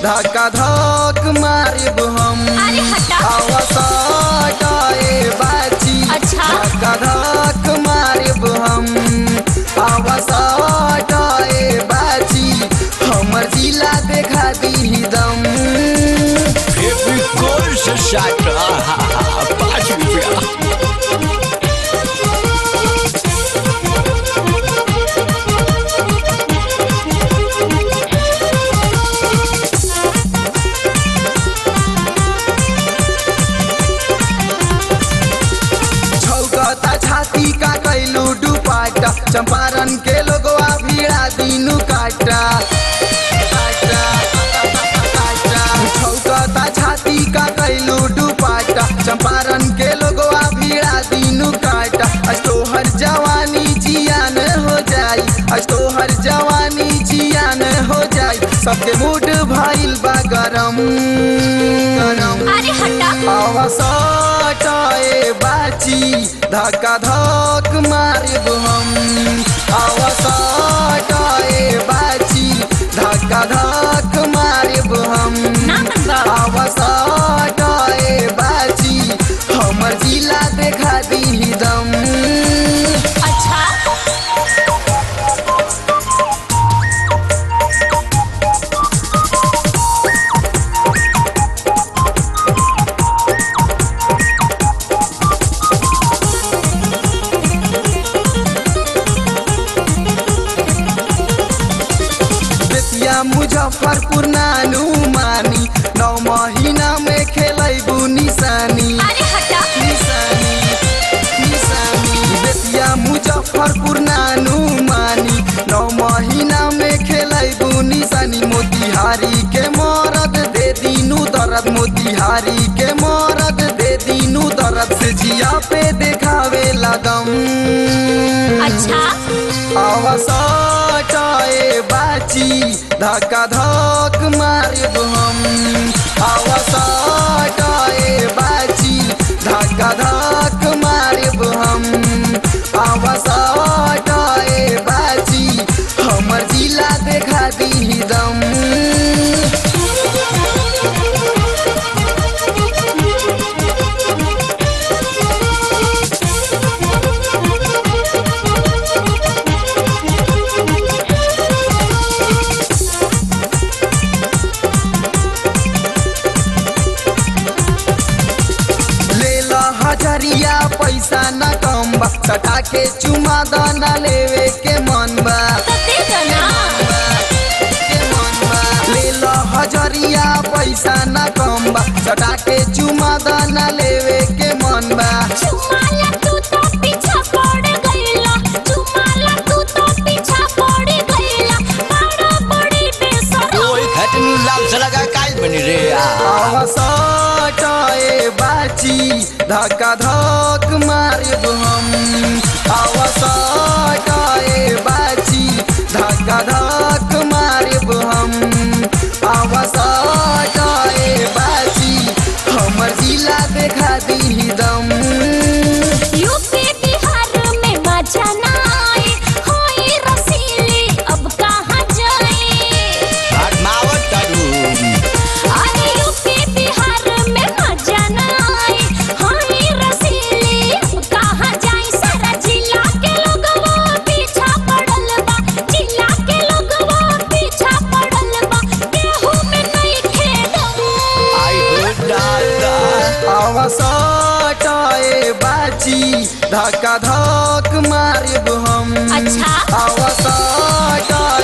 धक्का धक मारिब हम अरे हटा अवसटाए बाची अच्छा। धक्का धक मारिब हम अवसटाए बाची हमर जिला देखा दी दम फेविकोल से साट आहा, पाँच रुपया छौकता छाती का कैलू डुपाटा चंपारण के लोगवा भीड़ा दिनु काटा काटा, काटा। छौकता छाती का कैलू डुपाटा चंपारण के लोगवा भीड़ा दिनु काटा आज तोहर जवानी जियान हो जाई आज तोहर जवानी जियान हो जाई सबके मूड भइल बा गरम गरम अरे हटा अवसटाए बाची धक्का धक मारिब हम अवसटाए बाची धक्का धक मारिब हम ना मनबा अवसटाए बाची हमर जिला देखा दी दम अच्छा बेतिया मुजफ्फरपुर नानू मानी नौ महीना में खेलैबू निशानी अरे हटा निशानी निशानी बेतिया मुजफ्फरपुर नानू मानी नौ महीना में खेलैबू निशानी मोतिहारी के मरद दे दीनू दर्द मोतिहारी के मरद दे दीनू दर्द से जिया पे देखावे लगम अच्छा अवसटाए बाची धक्का धक मारिब हम अवसटाए बाची धक्का धक मारिब हम अवसटाए बाची हमर जिला देखा दी दम ले ला हजरिया पैसा न कम बा सटा के चुमा दाना लेवे के मन बा तो दे दो ना के मन बा। ले ला हजरिया पैसा न कम बा सटा के चुमा दाना लेवे के मन बा चुमाला तू तो पीछा पड़ गईला चुमाला तू तो पीछा पड़ गईला बड़ा बड़ी बेसरम ओए खटनी लाल से लगा काल बनी रे आ अवसटाए बाची धक्का धक मारिब हम अवसटाए बाची धक्का धक मारिब हम अवसटाए बाची हमर जिला देखा दी दम यूपी बिहार में मजा ना आए होई रसीली अब कहाँ जाए मावत करू अरे यूपी बिहार में मजा ना आए होई रसीली अब कहाँ जाए सारा जिला के लोगवा पीछा पड़ल बा जिला के लोगवा पीछा पड़ल बा केहू में नहीं खेदम आई हो दादा अवसटाए बाची धक्का धक मारिब हम अच्छा। अवसटाए